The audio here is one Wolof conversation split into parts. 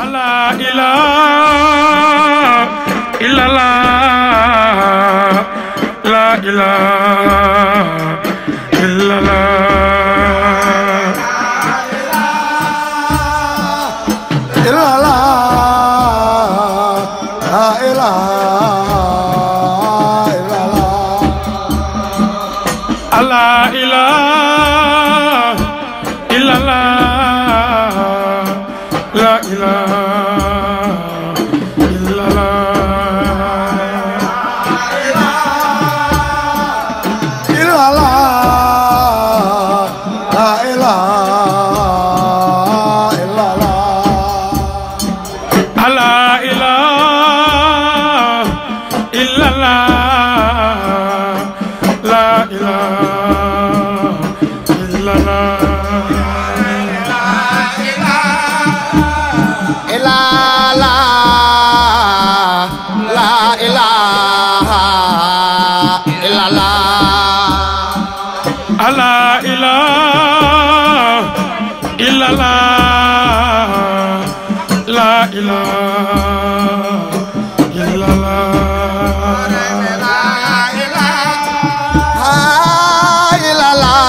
لا إله إلا الله لا إله إلا الله إلا لا لا إله إلا الله لا إله إلا الله لا إله إلا الله إلا لا لا إله إلا الله لا إله إلا الله لا إله إلا الله إلا لا لا إله إلا الله لا إله إلا الله لا إله إلا الله إلا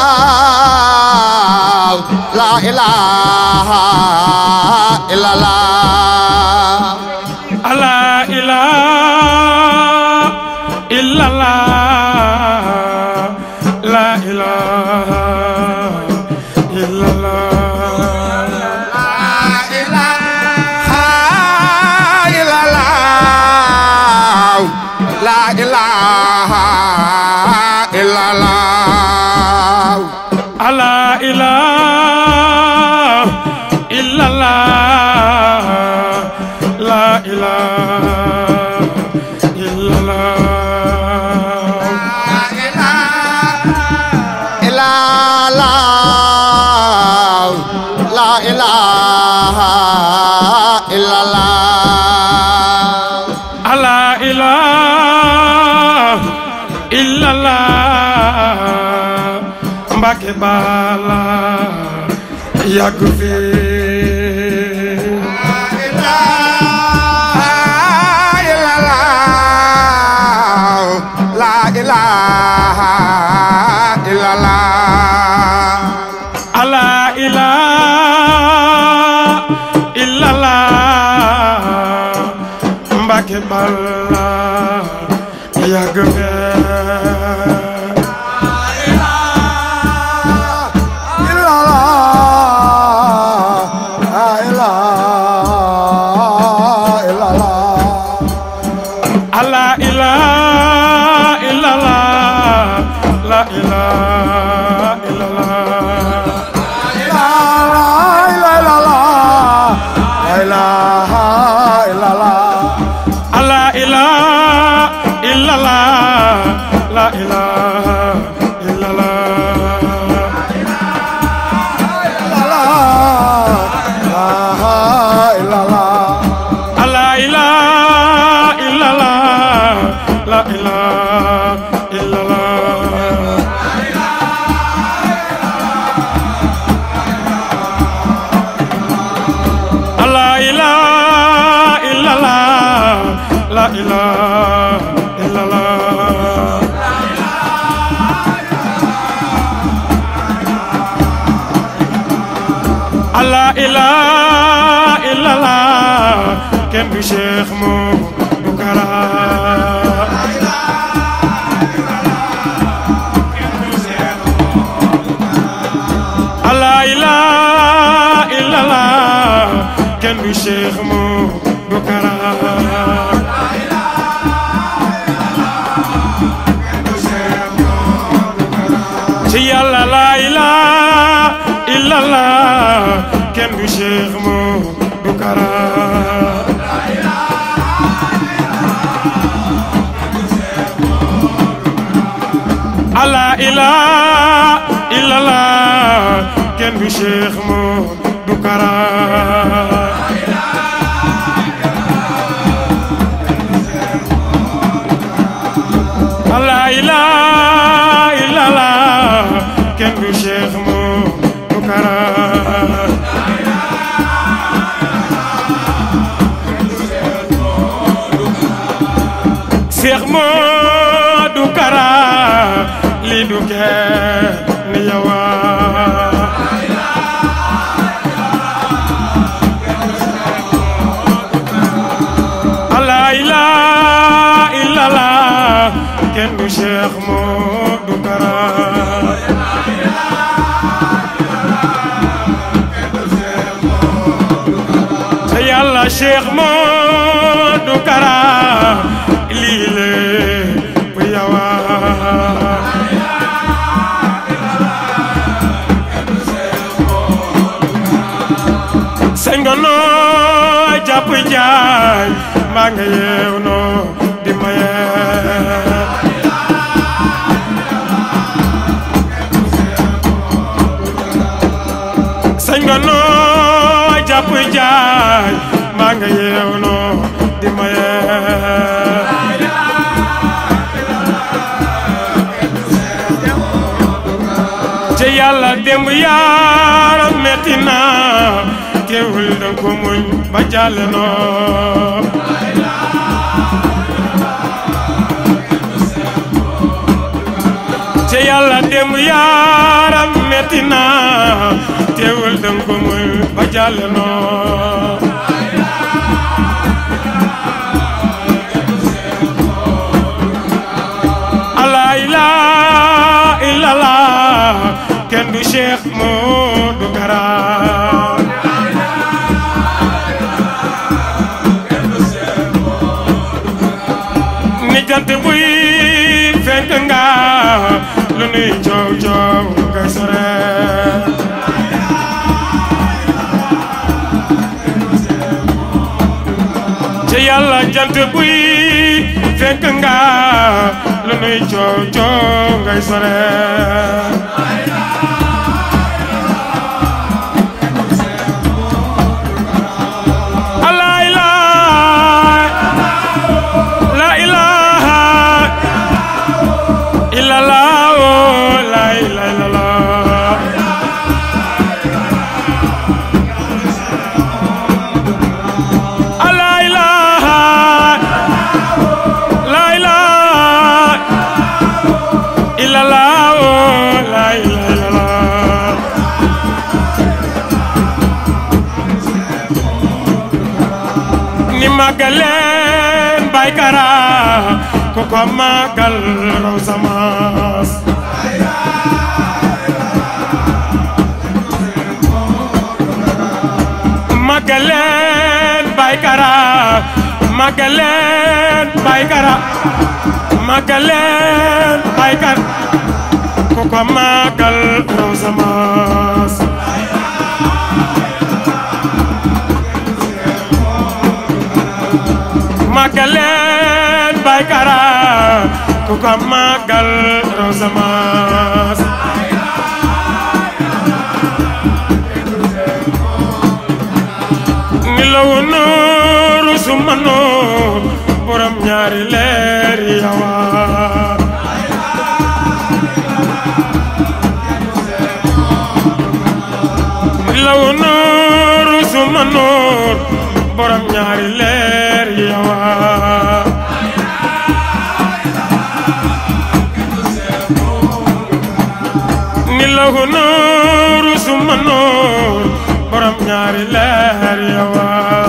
الله لا إله إلا الله لا إله إلا الله لا إله إلا الله إلا الله لا إله إلا الله لا إله إلا الله لا إله إلا الله إلا الله لا إله إلا الله لا إله إلا الله Mbàkke Bala yàgg fi لا إله إلا الله لا إله إلا الله Mbàkke Bala yàgg fi إلا الله لا إله إلا الله لا إله إلا الله لا إله إلا الله لا إله إلا الله لا إله إلا الله لا إله إلا الله لا إله إلا الله لا إله إلا الله لا إله إلا الله لا إله إلا الله لا إله إلا الله لا إله إلا الله كم بشيخ مو بكرة لا إله إلا الله كم بشيخ مو بكرة ci yàlla la ilaha illallah kenn du Cheikh Modou Kara la ilaha illallah kenn du Cheikh Modou Kara la ilaha illallah kenn du Cheikh Modou Kara Cheikh Modou Kara lii du kenn ni yowa la ilaha illallah kenn du Cheikh Modou Kara te yàlla Cheikh Modou Kara lii lépp yawa sañ nga noo jàpp jaay maa nga yeew noo di maye sañ nga noo jàpp jaay maa nga yeew noo di maye te yàlla démb yaaram metti na teewul danga ko muñ ba jàll noo te yàlla démb yaaram metti na teewul danga ko muñ ba jàll noo la ilaha illallah kenn du Cheikh Modou Kara ni jant buy fenk nga lu nuy coow coow ngay sore ci yàlla jant buy fenk nga lu nuy coow coow ngay sore la ilaha la ilaha illallah oh, la ilaha illallah la ilaha la ilaha illallah oh, la ilaha illallah ni màggaleen Baay Kara ku ko màggal raw samaas màggaleen Baay Kara màggaleen Baay Kara màggaleen Baay Kara ku ko màggal raw samaas màggaleen Baay Kara ku ko màggal raw samaas ni lawu nuuru suma nuur borom ñaari leer yawa ni lawu nuuru suma nuur borom ñaari leer yawa ni lahu nuuru suma nuur borom ñaari leer yawa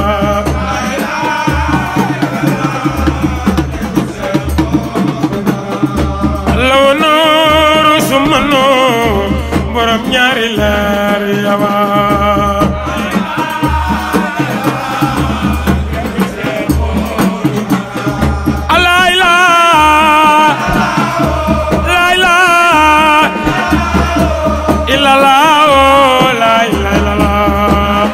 lahu nuuru suma nuur borom ñaari leer yawa la ilaha la ilaha illallah oh, la ilaha illallah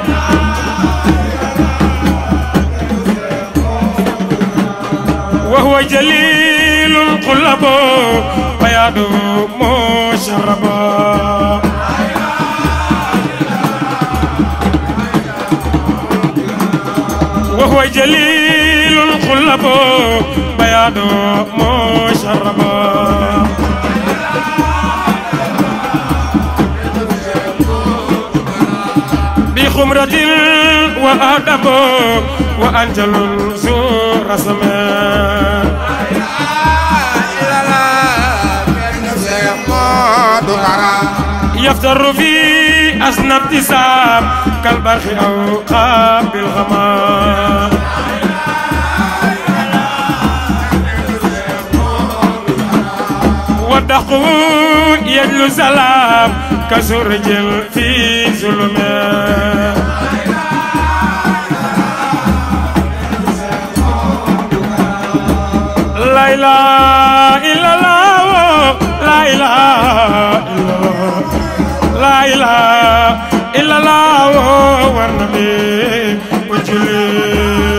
wa huwa jalilul qulub bayadu musharraba وهو جليل القلب بياض مشربا بخمرة وأدب وأنجل ذو رسم يفتر في أسنى ابتسام كالبرخ أو قاب الغمام والدخو يجلو سلام كسرج في ظلمات لا إله إلا الله لا إله إلا الله لا إله إلا الله والنبي وجلي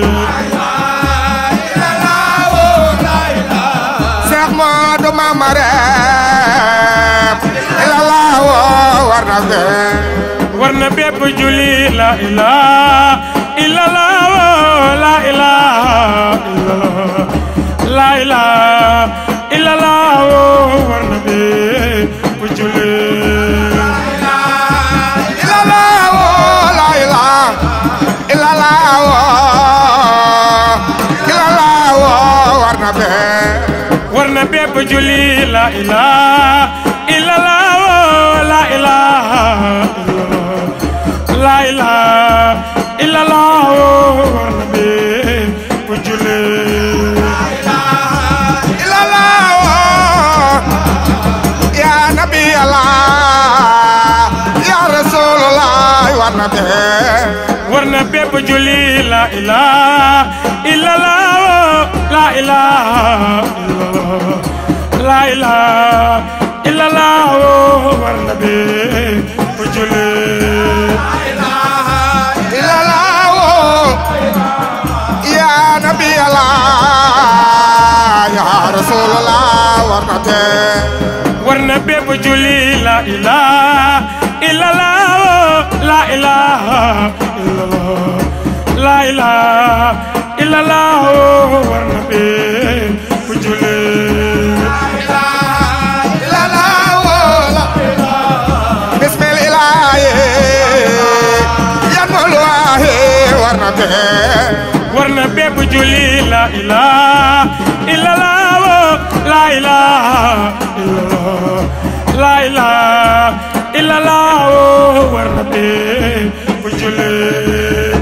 Seex Moodu Mamareem ilallah woo war na fee war na bépp julli la ilaha illallah la ilaha illallah la ilaha illallah war na bépp julli ilallah woo la ilaha ilallah woo ilallah woo war na fee war na bépp julli la ilaha illallah la ilaha illallah la ilaha illallah war na bépp julli ilallah woo ya nabi Allah ya rasulullah war na fee war na bépp julli la ilaha illallah la ilaha illallah la ilaha illallah war na bépp julli ilallah woo ya nabi Allah ya rasulullah war na fee war na bépp julli la ilaha illallah la ilaha illallah la ilaha illallah war na bépp julli war na bépp julli la ilaha illallah la ilaha illallah la ilaha illallah war na bépp julli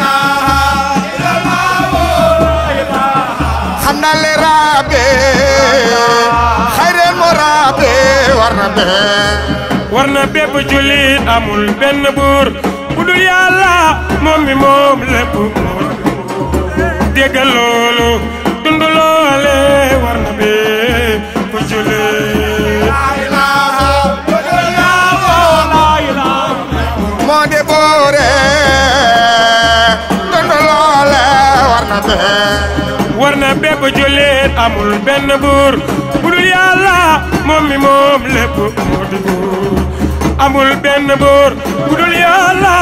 xamna le rabe xayrel mo rabe war na be war na bépp julli amul benn buur bu dul yàlla moom mi moom lépp déggal loolu dund loole war na bépp julli moo de boore dondo loole war na be war na bépp jullit amul benn buur bu dul yàlla moom mi moom lépp moo di buur amul benn buur bu dul yàlla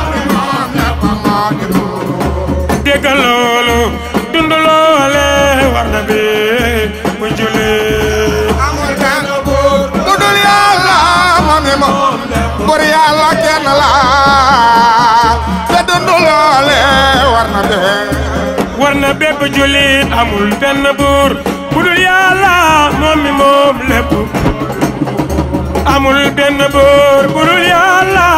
déggal loolu dund loole war na bépp jullit amul benn buur bu dul yàlla moom mi moom bur yàlla kenn la te dondo loole war na be war na bépp jullit amul benn buur bu dul yàlla moom mi moom lépp amul benn buur bu dul yàlla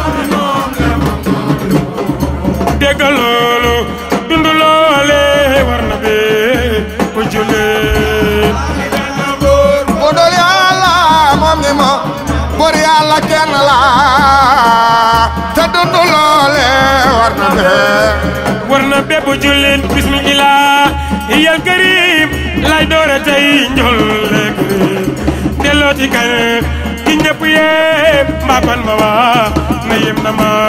déggal loolu dund loole war na bépp jullit bu dul yàlla moom mi moom bur yàlla kenn la te dondo loole war na be war na bépp jullit bismillah yal karim lay doore tey njolle karim delloo ci kan ki ñëpp yépp mbaapan ma waa na yem na ma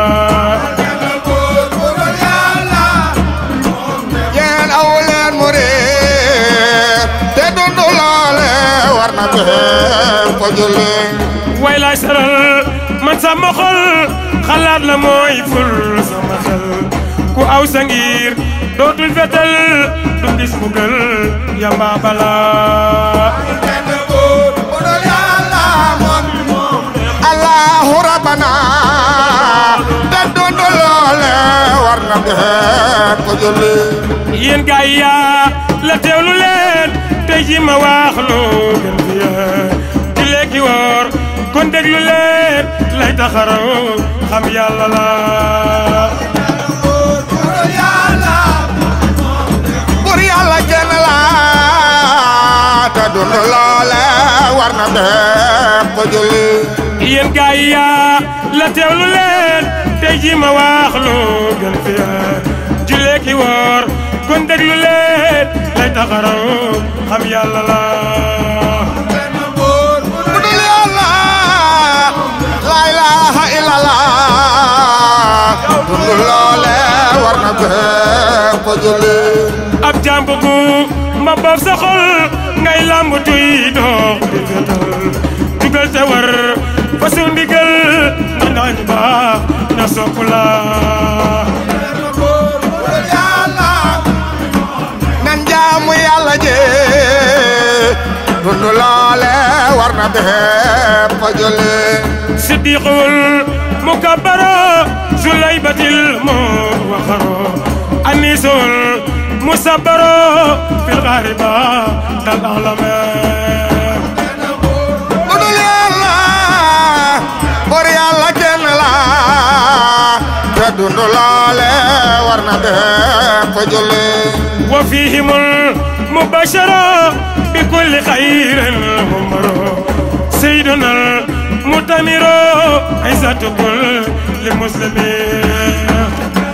yéen aw leen mu réer te dundu loole war na bee ko julli way laay saral man sama xol xalaat la mooy ful sama xel ku aw sa ngir dootul fetal du gis mu gël yamba bala allahu rabbana te dundu loole war na bee ko julli yéen gaay yaa la teewlu leen tey ji ma wax loo gën fi yaa di lekki woor kon déglu leen lay taxaraw xam yàlla la bur yàlla kenn la te dund loole war na bépp julli yéen gaay yi yaa la teewlu leen tey ji ma wax lu gën fi julee ki woor kon déglu leen lay taxaraw xam yàlla la bu dul yàlla la ilaha illallah dund loole war na bépp julli ab jàmb gu ma boof sa xol ngay làmb tuy dox di fetal dugal te war fa su ndigal na nañ baax na sopp la yàlla nan jaamu yàlla je dund loole war na bépp julli siddiqul mukabbaro sulaybatil mu waxaro anisul musabbaro fil ghariba dal alame bu dul yàlla bor yàlla kenn la te dund loole war na bépp julli wa fihimul mubashara bi kulli khairin humaro sayyidunal mutamiro izzatu kulli muslimin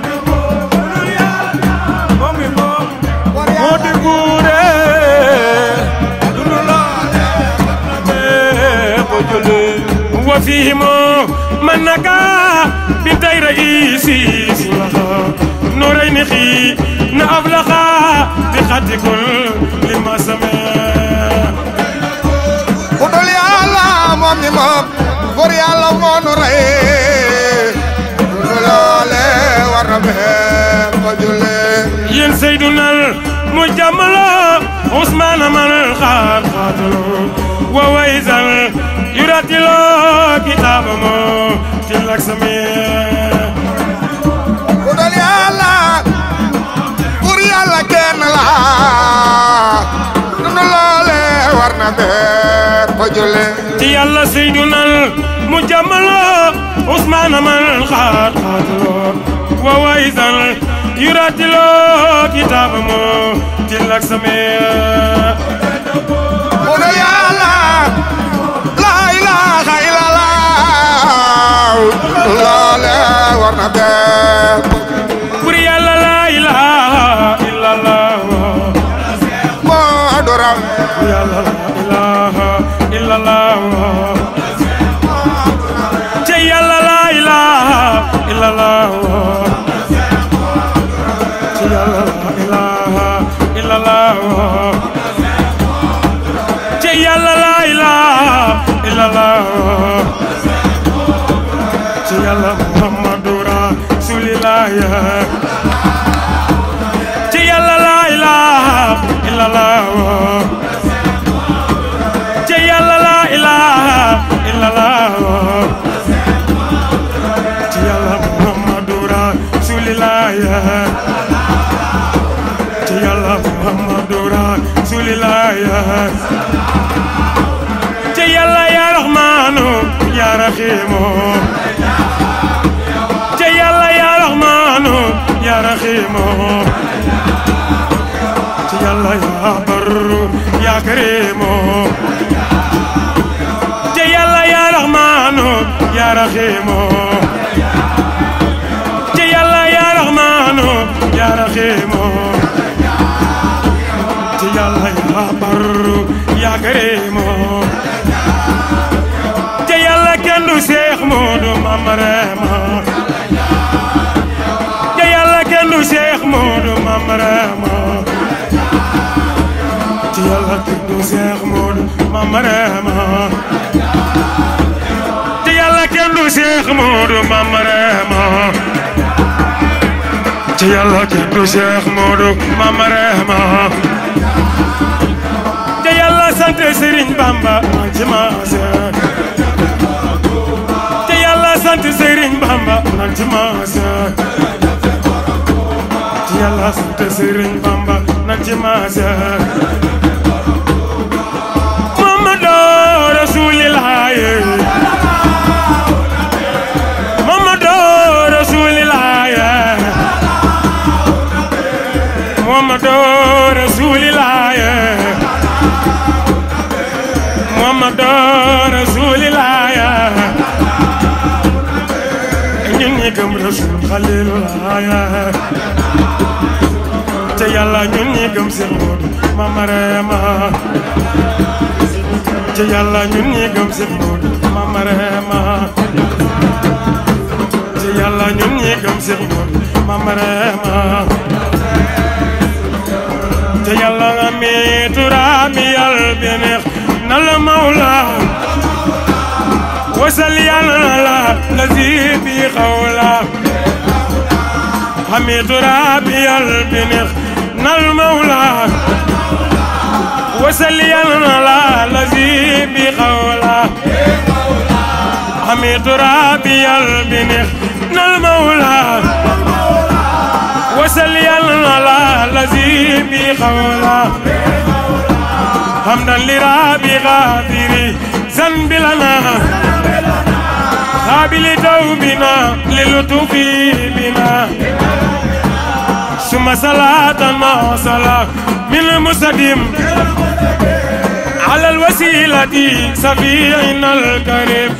moo di guure dund loole bépp julli wa fihimo man naka bi tay raisi sulaha نورين خي نأفلخا بخط كل ما سمع bu dul yàlla moom mi moom bor yàlla moo nu rey dund loole war na bépp julli ين سيدنا المجمل عثمان من الخال خاتل وويزا يراتل كتاب مو تلك سميع bu dul yàlla bur yàlla kenn la dund loole war na bépp julli ti yàlla seyduna المجمل عثمان من الخال خاتل وويزا يراتل كتاب مو تلك سميع bu dul yàlla la ilaha illallah dund loole war na bépp pour yàlla la ilaha illallah moo du raw pour yàlla la ilaha illallah ci yàlla la ilaha illallah ci yàlla la ilaha illallah ci yàlla la ilaha illallah ci yàlla muhammadu rasulillah ci yàlla la ilaha illallah ci yàlla la ilaha illallah ci yàlla muhammadu rasulillah ci yàlla muhammadu rasulillah ci yàlla ya rahmanu ya rahimu ci yàlla ya rahmanu ya rahimu ci yàlla ya barru ya karimu ci yàlla ya rahmanu ya rahimu ci yàlla ya rahmanu ya rahimu ci yàlla ya barru ya karimu ci yàlla kenn du Seex Moodu Mamarema ci yàlla kenn du Seex Moodu Mamarema ci yàlla kenn du Seex Moodu Mamarema ci yàlla kenn du Seex Moodu Mamarema ci yàlla kenn du Seex Moodu Mamarema ci yàlla sant Serigne Bamba ci maase ci yàlla sant Serigne Bamba ci maase ci yàlla sant Serigne Bamba ci maase Muhammadu Rasulillah rasul xalilulaay te yàlla ñun ñi gëm Seex Moodu Mama Reema te yàlla ñun ñi gëm Seex Moodu Mama Reema te yàlla ñun ñi gëm Seex Moodu Mama Reema te yàlla nga mi turaabi yal beneex na la mawla wasal yàlla na la lazi bi xawla xami turaabi yal beneex na la mawla wasal yàlla na la lazi bi xawla xami turaabi yal beneex na la mawla wasal yàlla na la lazi bi xawla hamdan li rabi xaafiri zanbi lana xaabili tawbina li lutufi bina suma salatan ma sala min musadim على الوسيلة سفيعنا الكريم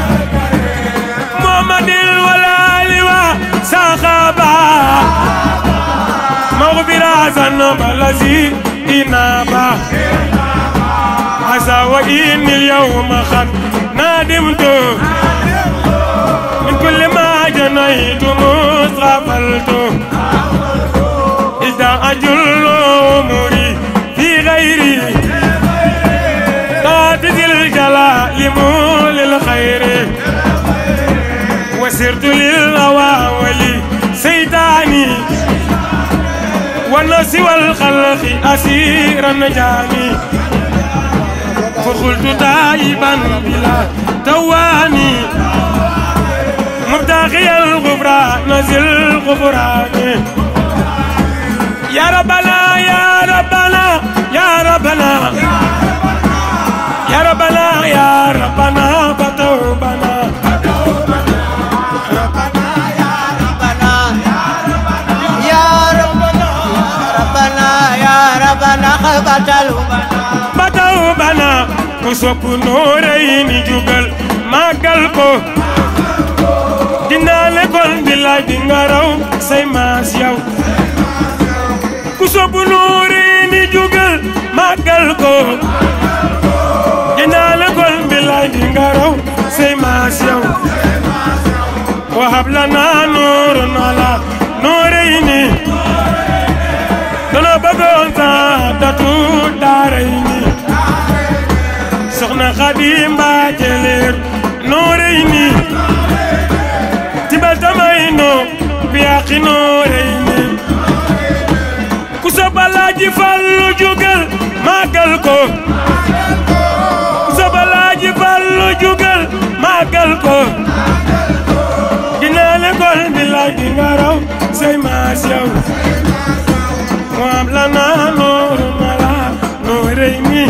محمد الولال وسخابا مغفرة ذنب الذي إنابا عسى وإني اليوم قد ندمت من كل ما جنيت مصرفلت إذا أجل أموري في غيري قاتل الجلال مول الخير وسرت للأواول سيداني والناس والخلق أسيرا جاني فقلت تائبا بلا تواني مبتغي الغفران نزل الغفران يا ربنا يا ربنا يا ربنا يا ربنا يا ربنا فتوبنا فتوبنا وسوق نورين جبل ما قلبه dinaa lekkool billaay di nga raw say maas yow ku sobu nuuri ni jugal màggal ko dinaa lekkool billaay di nga raw say maas yow wahab lana nuurun ala nuurayni dana bëggoon saadatu daarayni soxna Xadim Mbàkke leer nuurayni tibal tamayno biyaqi nuurayni ku sobalaaji fallu jugal màggal ko ku sobalaaji fallu jugal màggal ko dinaa lekkool billaay di nga raw say maas yow mu am la naa nooru na la nuurayni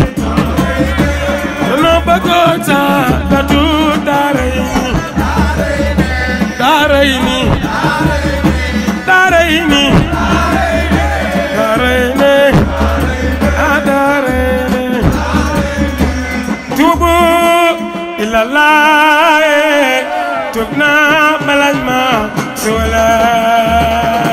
danoo bëggoon sa datu daarayni daarayni daarayni daarayni ah daarayni tuubu ilallah tub naa balal ma suulaay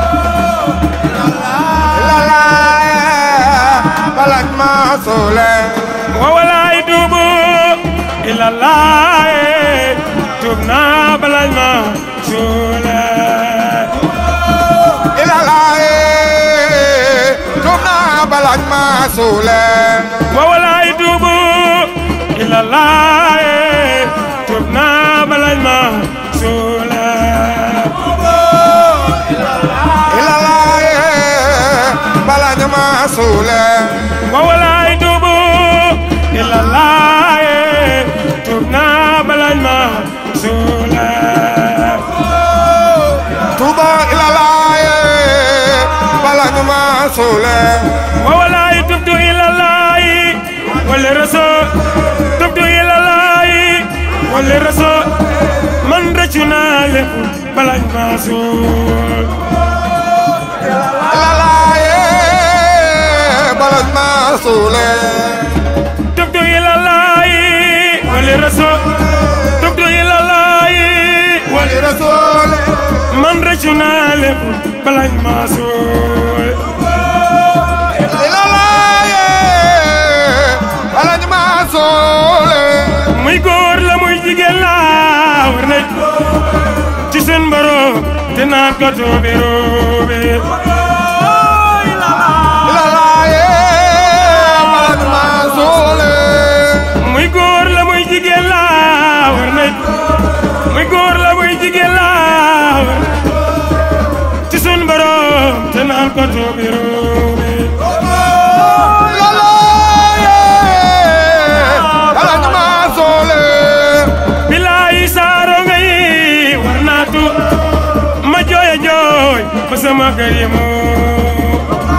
balaj ma soole wawalaay tuubu ilallah tub naa balal ma suulaay ilalaaye tuub naa balaj ma soole wawalaay tuubu ilallah tub naa balal ma suulaay ilalaaye balaj ma soole wawalaay tuubu ilallah tub naa balal ma suulaay tuuba ilalaaye balaj ma soole wawalaay tubtu ilallah wala rasul tubtu ilallah wala rasul man rëccu naa lépp balal ma suul ilalaaye balaj ma soole tubtu ilallah wala rasul tubtu ilallah wali rasoole lépp balañ maa suul ilalaaye alañ maa soole muy góor la muy jigéen la war na ci seen mbaro te naan ko toobe roobe ilalaaye alañ maa soole muy góor la muy jigéen la war na muy góor la muy jigéen la war ci seen mbaro te naan ko toobe roobe ilalaaye alañ maa soole bilaay saaro ngay war naa tu ma jooy a jooy ba sama kër yi moo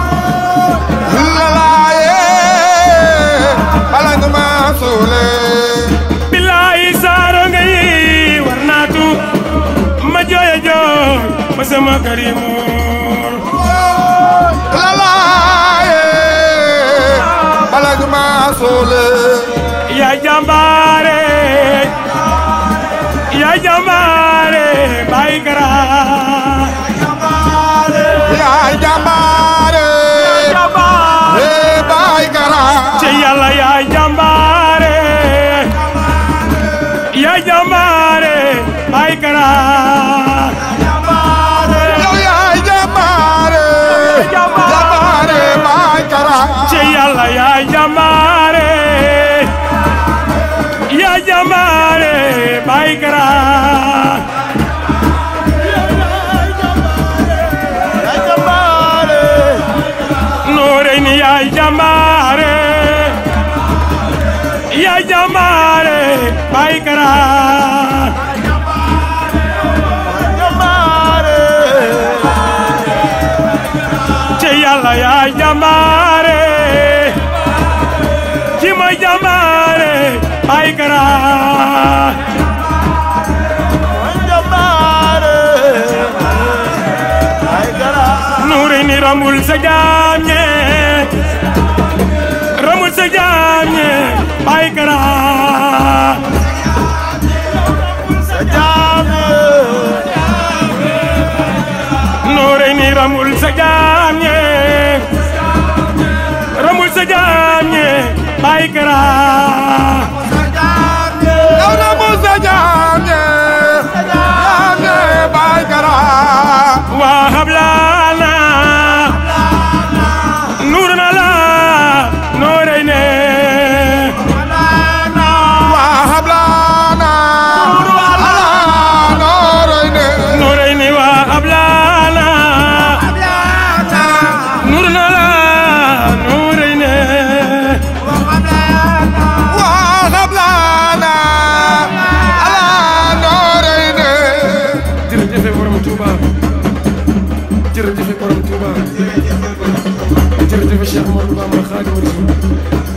ilalaaye alañ maa soole bilaay saaro ngay war naa tu ma jooy a jooy ba sama kër yi moo ilalaaye alañ maa soole yaa jàmbaare yaa jàmbaare bay kara yaay jàmbaare ee baay kara ci yàlla yaa jàmbaare yaa jàmbaare bay kara yow yaay jàmbaare jàmbaare baay kara ci yàlla yaa jàmbaare yaa jàmbaare bay kara noore ni yaa jàmbaare yaa jàmbaare bay kara ci yàlla yaa jàmbaare ci ma jàmbaare bay kara nuuri ni ramul sa jaam ñe ramul sa jaam ñe bay kara nuuri ni ramul sa jaam ñe ramul sa jaam ñe bay kara yow na mu sa jaam ñe jaam ñe baay kara wa hablana nurna la nooreyne waa hablaana ala nooroy ne nooreyni wa hablana nurna la nooreyne waa hablaana ala nooroy ne jërëjëf borom Touba jërëjëf borom Touba jërëjëf Cheikh Ahmadou Bamba Khadimu Rasul